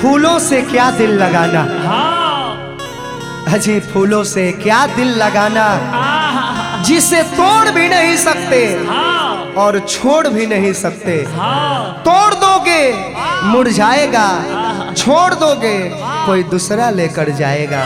फूलों से क्या दिल लगाना हाँ अजी फूलों से क्या दिल लगाना जिसे तोड़ भी नहीं सकते हाँ और छोड़ भी नहीं सकते हाँ तोड़ दोगे मुरझाएगा छोड़ दोगे कोई दूसरा लेकर जाएगा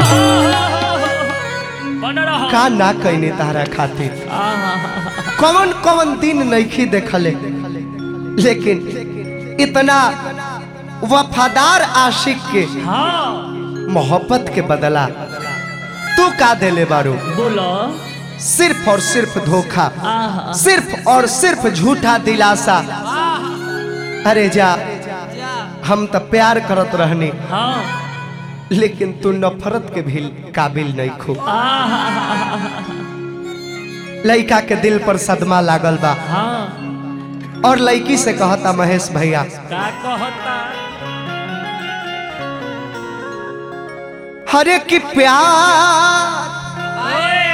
बन रहा का ना कहने तारा खातिर आहा, कौन कौन दिन नईखी देखले लेकिन इतना वफादार आशिक के हाँ मोहब्बत के बदला तू का देले बारू बोलो सिर्फ और सिर्फ धोखा आहा सिर्फ और सिर्फ झूठा दिलासा अरे जा हम तो प्यार करत रहनी हाँ लेकिन तू नफरत के भी काबिल नहीं खो आहा लड़का के दिल पर सदमा लागल बा हाँ और लड़की से कहता महेश भैया का कहता हरे की प्यार ओए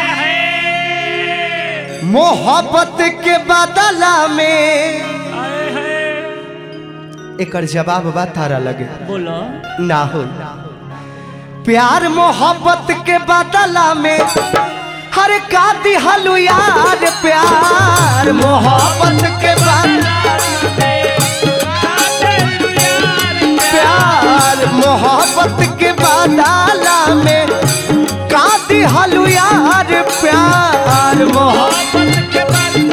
है मोहब्बत के बदला में आए है एकर जवाब बा तारा लगे बोलो ना हो प्यार मोहब्बत के बदला में हर का दिहलु यार प्यार मोहब्बत के बदला प्यार मोहब्बत के बदला में का दिहलु यार प्यार मोहब्बत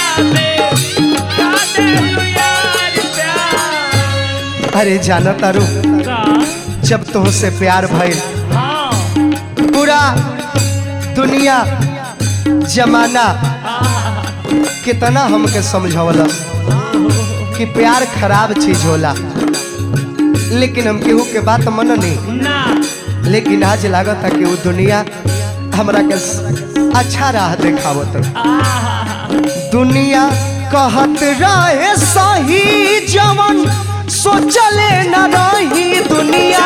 अरे जाना तारू जब तुमसे प्यार भइल पूरा दुनिया जमाना कितना हमके समझौला कि प्यार खराब चीज होला लेकिन हम केहू के बात मन नहीं लेकिन आज लागत है कि वो दुनिया हमरा के अच्छा राह देखावत दुनिया कहत रहे सही जवन सोचले न रही दुनिया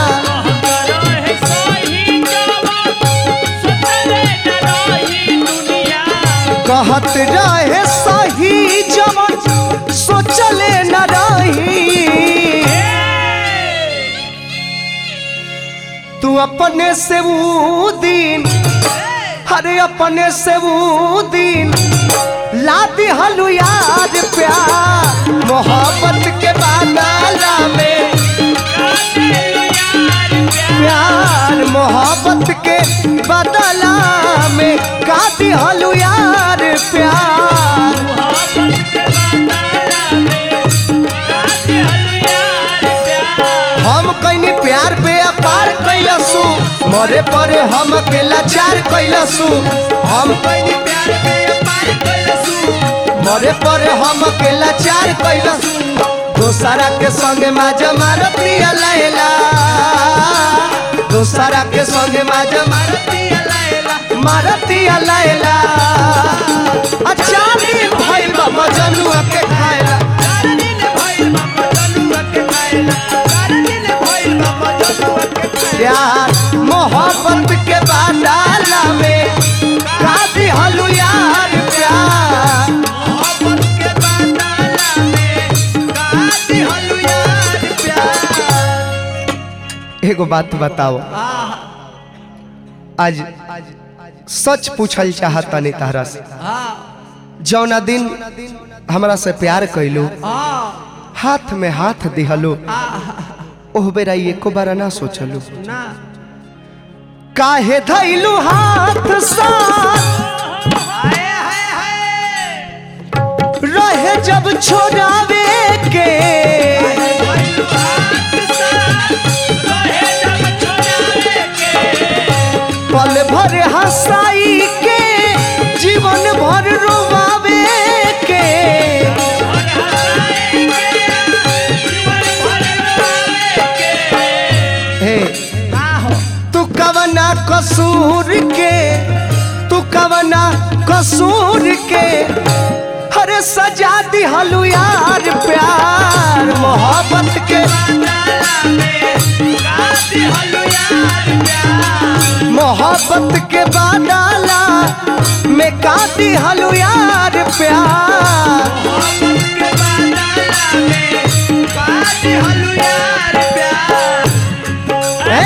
कहत रहे सही जवन सोचले न रही तू अपने से वो दिन अरे अपने से वो दिन लाती हलू याद प्यार मोहब्बत के बादला में प्यार मोहब्बत के बदला में काती हलू यार प्यार हम कहीं प्यार पे अपार कैलसू मरे परे हम के लाचार कैलसू हम कहीं प्यार पे अपार कैलसू मरे परे हम के लाचार कैलसू दोसरा के संगे माजा मारतिया लैला दोसरा के संगे माजा मारतिया लैला मारतिया लैला अच्छा दिन भइल बा मजनुआ के खाएला प्यार मोहब्बत के बाडाला में काफी हलू यार प्यार मोहब्बत के बाडाला में काफी हलू यार प्यार एगो बात बताओ आज सच पूछल चाहता नहीं तारा से जौना दिन हमरा से प्यार कैलू हाथ में हाथ दिहलू ओह बेरा एको बार ना सोचलू काहे धैलू हाथ साथ रहे जब छोड़ावे के पल भर हंसाई के जीवन भर रोवावे के हे तू कवना कसूर के तू कवना कसूर के हरे सजा दिहलू यार प्यार मोहब्बत के मोहब्बत के बाडाला में का दिहलू यार प्यार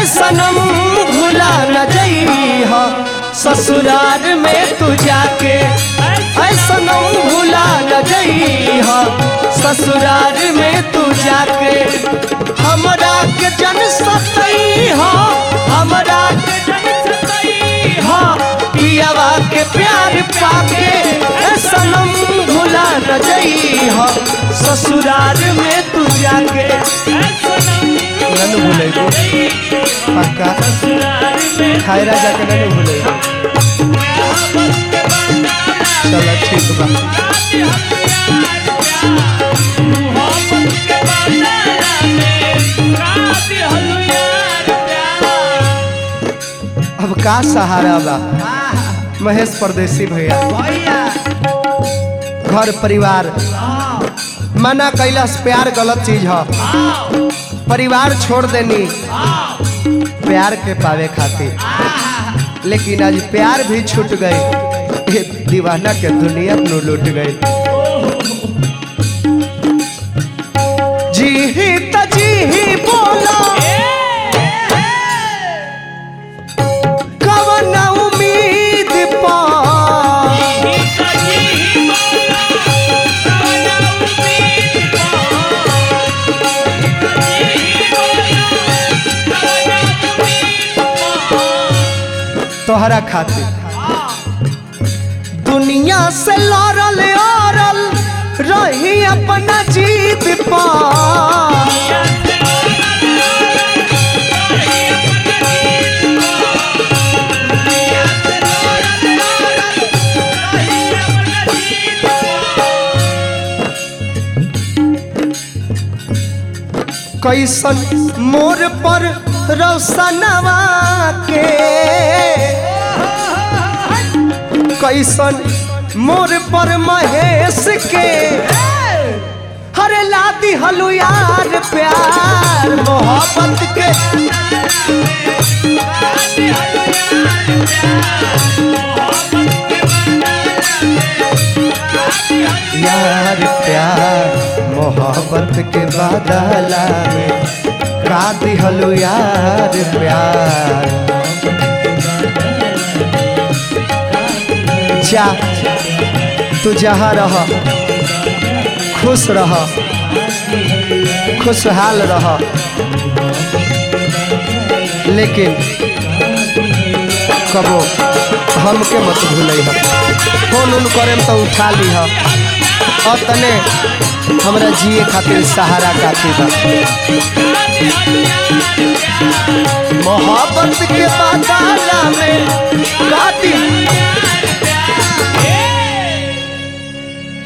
सनम भुला न जइह ससुराल में तू जाके ऐ सनम भुला न जइह ससुराल में तू जाके हमरा के जन सतइह हमरा के जन सतइह पियावा के प्यार पाके ऐ सनम भुला न जइह ससुराल में तू जाके ननु भूलेगो पक्का खायरा जाके ननु भूलेगो चलो ठीक बा अब का सहारा बा महेश परदेसी भैया घर परिवार मना कैलाश प्यार गलत चीज है परिवार छोड़ देनी प्यार के पावे खातिर लेकिन आज प्यार भी छूट गई ये दीवाना के दुनिया नु लूट गई जी ही त जी ही बोला कवन उम्मीद पा तोहरा खातिर दुनिया से लड़ल औरल रही अपना जीत पा कैसन मोर पर रौसनवा के कैसन मोर पर महेश के हरे लादी हलु यार प्यार मोहब्बत के यार प्यार मोहब्बत के बादला में का दिहलु यार प्यार जा तू जहाँ रह खुश रह खुशहाल रह लेकिन कबो हमके मत भूल फोन उन करेम तो उठा ली और तने हमरा जिए खातिर सहारा काफी बा मोहब्बत के बादला में काटी